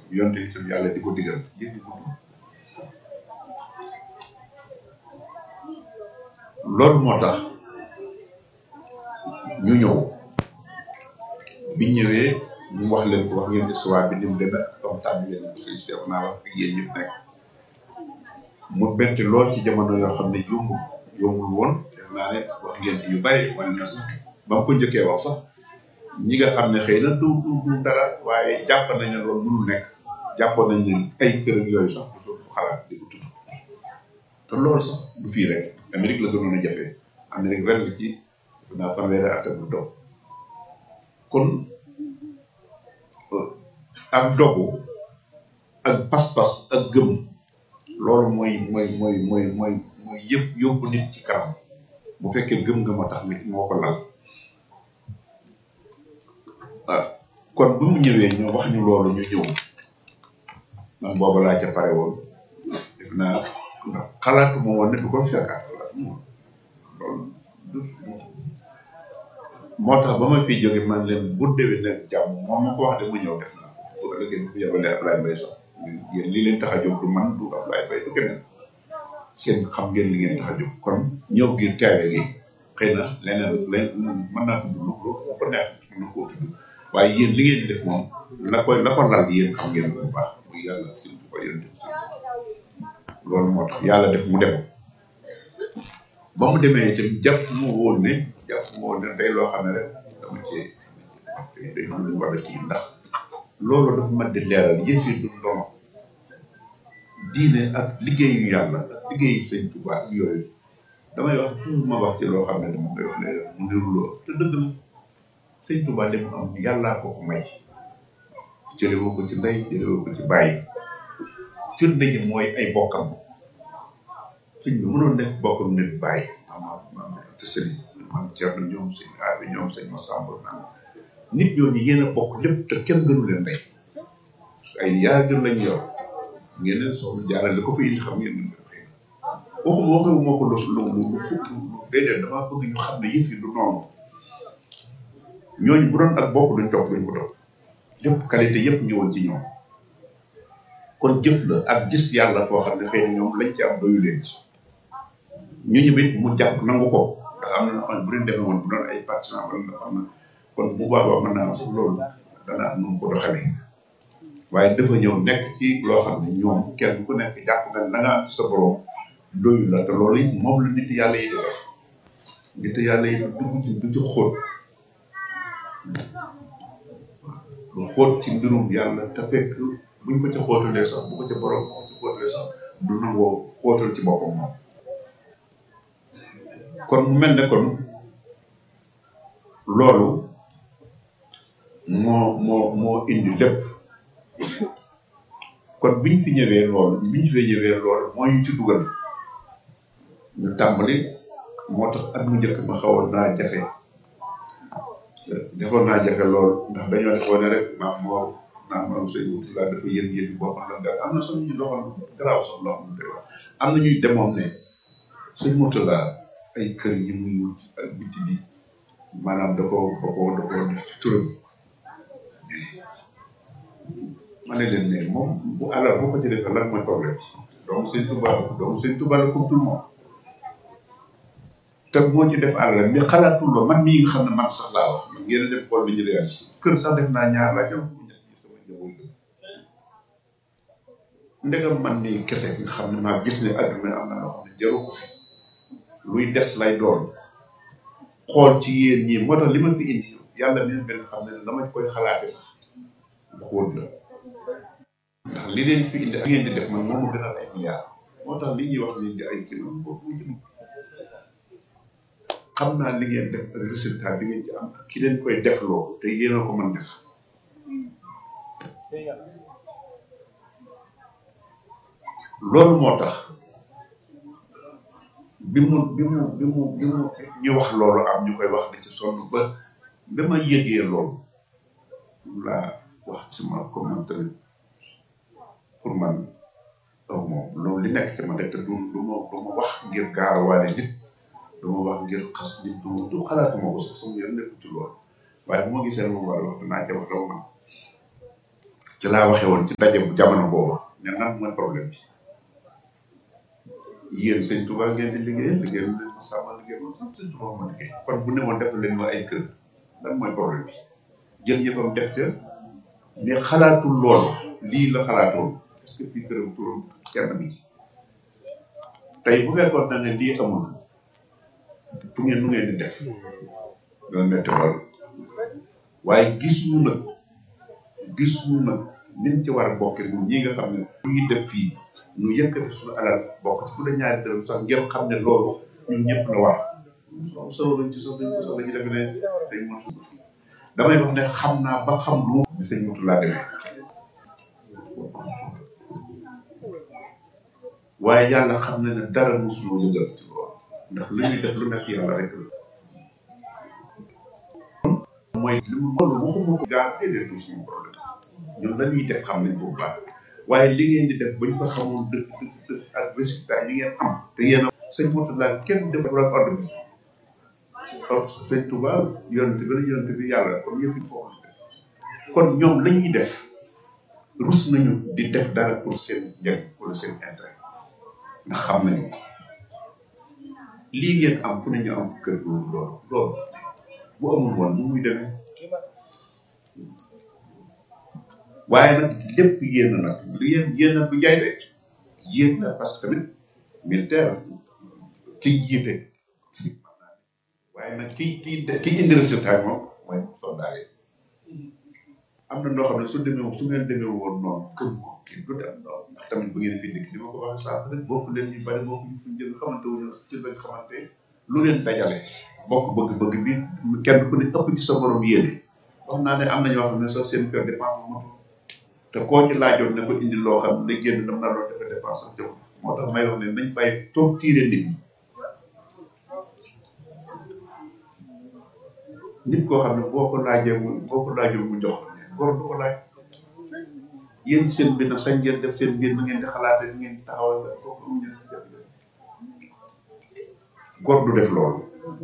yonte itam yàlla di ko digal yëpp di gudd loolu moo tax ñu ñëw biñ ñëwee ñu wax leen ko wax ngeen histoire bi ni mu demee comme tàmm leen sëñ Cheikh naa wax ak yéen ñëpp nekk mu bett lool ci jamono yoo xam ne yombul yombul woon def naa ne wax ngeen ci yu bàyyi wane na sax ba mu ko njëkkee wax sax ñi nga xam ne xëy na du du du dara waaye jàpp nañ ne loolu mënul nekk jàppoon nañ ne ay kër ak yooyu sax du soo xalaat di ko tudd te loolu sax du fii rek Amérique la gënoon a jafe Amérique ren la ci naa fanweeri at ak bu doog kon ak dogu ak pas-pas ak gëm loolu mooy mooy mooy mooy mooy mooy yëpp yóbbu nit ci kanam bu fekkee gëm nga moo tax nit moo ko lal waaw kon bu mu ñëwee ñu wax ñu loolu ñu ñëw man booba laa ca pare woon def naa ndax xalaatuma woon ne du ko fekkaat loolu moo tax ba ma fiy jóge man leen bu déwén nag jàmm moom ma ko wax de mu ñëw def naa bu ëllëgee bu yebalee Ablaye Mbaye sax yéen lii leen tax a jóg du man du Ablaye Mbaye du keneen seen xam ngeen li ngeen tax a jóg kon ñëw gi teewe gi xëy na leneen len mën naa tudd lu ko ko neex mën na koo tudd waaye yéen li ngeen di def moom la koy la ko lal yéen xam ngeen bu baax muy yàlla surtout ko yéen si loolu moo tax yàlla def mu dem ba mu demee itam jàpp mu woon ne jàpp mu woon ne day loo xam ne rek dama ci day am lu war a kii ndax loolu dafa mën di leeral yëf yi du ndono diine ak liggéeyu yàlla ak liggéeyu sëñ Tuubaa ak yooyu damay wax toujours ma wax ci loo xam ne dama koy wax ne mu niruloo te dëgg la sëñ Tuubaa li mu am yàllaa ko ko may jëlewoo ko ci ndey jëlewoo ko ci bàyyi firnde ji mooy ay bokkam sëñ bi mënoon nekk bokkam nit bàyyi maanaam maanaam te sëñ man Thierno ñoom sëñ Aadi ñoom sëñ Massamba naan nit ñooñu yéen a bokk lépp te kenn gënu leen ndey ay yaar jur lañ yor ngeen ne soxna jaarale ko fi indi xam ngeen ni xëy na waxuma waxewu moo ko lu lu lu lu déedéet damaa bëgg ñu xam ne yëf yi du noonu ñooñu bu doon ak bokk duñ topp duñ ko topp lépp qualité yëpp ñëwoon ci ñoom kon jëf la ak gis yàlla koo xam ne xëy na ñoom lañ ci am doyu leen ci ñu ñëwit mu jàpp nangu ko ndax am na ñoo xam ne bu leen demee woon bu doon ay partisan wala nga xam ne kon bu boobaa mën naa am sax loolu dana am nu mu ko doxalee waaye dafa ñëw nekk ci loo xam ne ñoom kenn ku nekk jàpp nga ne la nga am ci sa borom doyu la te loolu it moom la nit yàlla yi di def nit yàlla yi dugg ci du ci xóot lu xóot ci mbirum yàlla te fekk buñ ko ca xóotalee sax bu ko ca borom bu ko ca xóotalee sax du nangoo xóotal ci boppam moom kon mu mel ne kon loolu moo moo moo indi lépp kon biñ fi ñëwee loolu biñ fi ñëwee loolu moo ñu ci dugal ñu tàmbali moo tax at mu njëkk ma xawoon naa jafe defoon naa jafe lool ndax dañoo defoon ne rek maam moo naan maam sëñ wuti laa dafa yëg yëg boppam la nga am na sax ñu doxal garaaw sax loo xam ne am na ñuy demoon ne sëñ Moutala ay kër yi muy wut ak biti bi maanaam da ko da ko da ko def ci turam ma ne leen ne moom bu alal boo ko ci defee lan mooy problème donc sëñ Touba donc sëñ Touba la comme tout le monde te moo ci def alal mais xalaatul la man mii nga xam ne man sax laa wax man ngeen a def xool li ñu réalisé kër sax def naa ñaar laa ñëw ndegam man mii kese nga xam ne maa gis ne adduna am na loo xam ne jaru ko fi luy des lay doon xool ci yéen ñii moo tax li ma fi indi yàlla mi benn xam ne dama koy xalaate sax lu xóot la ndax li leen fi indi ak ngeen di def man moom mu gënal ay milliards moo tax li ñuy wax ni di ay kilo boobu jëm xam naa li ngeen def ak résultat bi ngeen ci am ak ki leen koy defloo te yéen a ko mën def loolu moo tax bi mu bi mu bi mu bi mu ñu wax loolu am ñu koy wax di ci sonn ba dama yëgee loolu laa wax ci ma comme man tamit pour man aw moom loolu li nekk ci ma rek te du du ma du ma wax ngir gaarawaale nit du ma wax ngir xas nit du du xalaatuma ko sax sama yoon nekk ci loolu waaye moo gisee moom war a wax danaa ca wax dama man ci laa waxee woon ci ndaje bu jamono boobu ne nan mooy problème bi yéen sëñ Touba ngeen di liggéeyal liggéeyal leen ko sàmmal liggéeyal ko sant sëñ Touba ma liggéey kon bu ne woon def leen ma ay kër lan mooy problème bi jël yëppam def ca mais xalaatul loolu lii la xalaatoon parce que fii këram turam kenn bi ci tey bu fekkoon na ne lii amul fu ngeen nu ngeen di def dana metti lool waaye gis ñu nag gis ñu nag nin ci war a bokke ñun ñi nga xam ne lu ñuy def fii ñu yëkkati suñu alal bokk ci bu la ñaari dërëm sax ngeen xam ne loolu ñun ñëpp la war so solo lañ ci sax dañ ko sax dañu defe ne dañ mën damay wax ne xam naa ba xam lu bi sëñ mutu laa demee waaye yàlla xam na ne dara mosuloo yëngal ci loolu ndax lu ñuy def lu nekk yàlla rek la mooy li mu loolu waxuma ko gaa déedéet du suñu problème ñun la ñuy def xam nañ ko bu baax waaye li ngeen di def bañ ko xamoon dëgg dëgg dëgg ak résultat yi ngeen am te yéen a sëñ Mourtala kenn def la organisme or sëñ Touba yonent bi la yonent bi yàlla kon yëpp foofu kon ñoom la ñuy def rus nañu di def dara pour seen njëriñ wala seen intérêt ndax xam nañu lii ngeen am fu ne ñu am kër loolu loolu loolu bu amul woon nu muy demee waaye nag lépp yéen a nag li yéen yéen a du jaay de yéen na parce que tamit militaire ki jiite waaye nag ki ki ki indi résultat moom mooy soldat yi am na noo xam ne su demee su ngeen demee woon noonu gëm ko kii du dem noonu ndax tamit bu ngeen fi dëkk ni ma ko waxee sànq rek bokk leen ñu bari bokk ñu fi jël xamante wuñu ci lañ xamante lu leen dajale bokk bëgg-bëgg bi kenn ku ne ëpp ci sa borom yéene wax naa ne am na ñoo xam ne sax seen kër dépense bu motul te koo ci laajoon ne ko indi loo xam ne génn dam naa doon defe dépense sax jox moo tax may wax ne nañ bàyyi toog tiire nit ñi nit koo xam ne boo ko laajee mu boo ko laajul mu jox góor du ko laaj yéen seen mbir nag sañ ngeen def seen mbir na ngeen di xalaatee ni ngeen di taxawal kooku am ngeen ci def góor du def loolu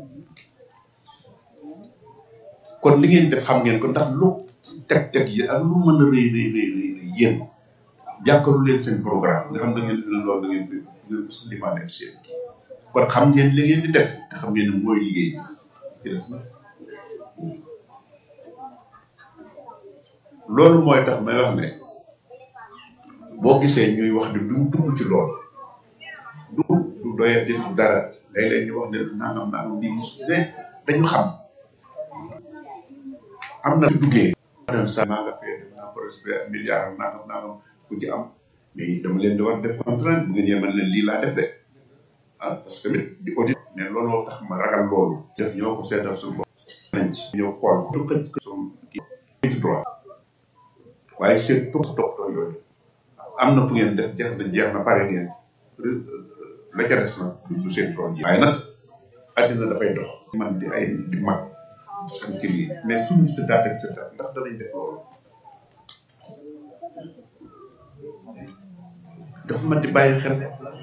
kon li ngeen def xam ngeen ko ndax lu teg-teg yi ak lu mën a rëy rëy rëy rëy rëy yéen jàkkalu leen seen programme nga xam da ngeen di loolu da ngeen di ngeen ko limaale seen kon xam ngeen li ngeen di def te xam ngeen ne mooy liggéey ci def na loolu mooy tax may wax ne boo gisee ñuy wax di duñ dugg ci loolu du du doye di dara léeg-léeg ñu wax ne nangam nangam lii mus ne dañu xam am na duggee dem sa naa nga fee def naa projet milliard nangam nangam ku ci am mais dama leen di war def contrainte bu ngeen yemal leen lii laa def de ah parce que tamit di audit ne looloo tax ma ragal loolu def ñoo ko seetal suñu bopp nañ ci ñëw xool du xëj ko suñu kii ci droit waaye seen topp toppatoo yooyu am na fu ngeen def jeex na jeex na pare ngeen la ca des na du seen tool yi waaye nag àddina dafay dox man di ay di mag seen kii yi mais suñu sëtaat ak sëtaat ndax danañ def loolu dafa man di bàyyi xel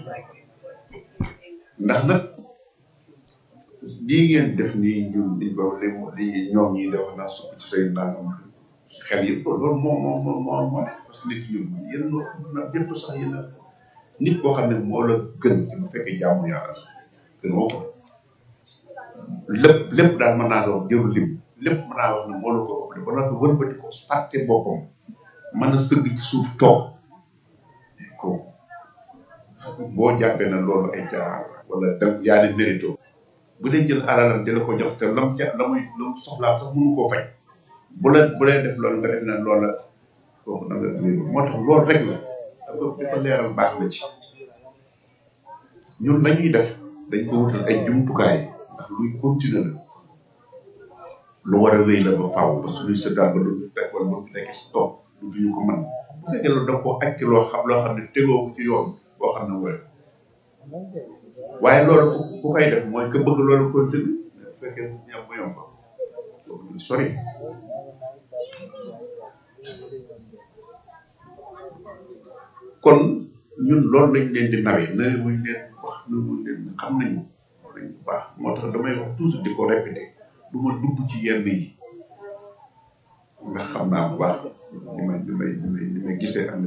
ndax nag lii ngeen def nii ñun liñ ko li li ñoom ñi def naa sukk ci say nangam xel yëpp loolu moo moo moo moo moo ne parce que nit ñun yéen na yëpp sax yéen a nit boo xam ne moo la gën ci bu fekkee jaamu yàlla gën moo ko lépp lépp daal mën naa la wax jëru lim lépp mën naa wax ne moo la ko ëppale ba noppi wëlbati ko fàtte boppam mën a sëgg ci suuf toog ko boo jàppee na loolu ay caaxaan wala da yaa ne mérito bu dee jël alalam di la ko jox te lam ca la muy lam soxlaa sax mënu koo faj bu la bu lay def loolu nga def na loolu la kooku na nga wéeru moo tax loolu rek la dafa di ko leeral baax na ci ñun la ñuy def dañ ko wutal ay jumtukaay ndax luy continuer la lu war a wéy la ba faaw parce que luy sëddaal ba du fekk wala ba nekk si toog du duñu ko mën bu fekkee loolu da ko aj ci loo xam loo xam ne tegoo ko ci yoon boo xam ne wala waaye loolu ku ku koy def mooy que bëgg loolu continue bu fekkee ñam mu yomb loolu sori kon ñun loolu lañ leen di nawee nawe muñ leen wax na muñ leen xam nañu nañ bu baax moo tax damay wax toujours di ko répété du ma dugg ci yenn yi ndax xam naa bu baax li may li may li may li may gisee ak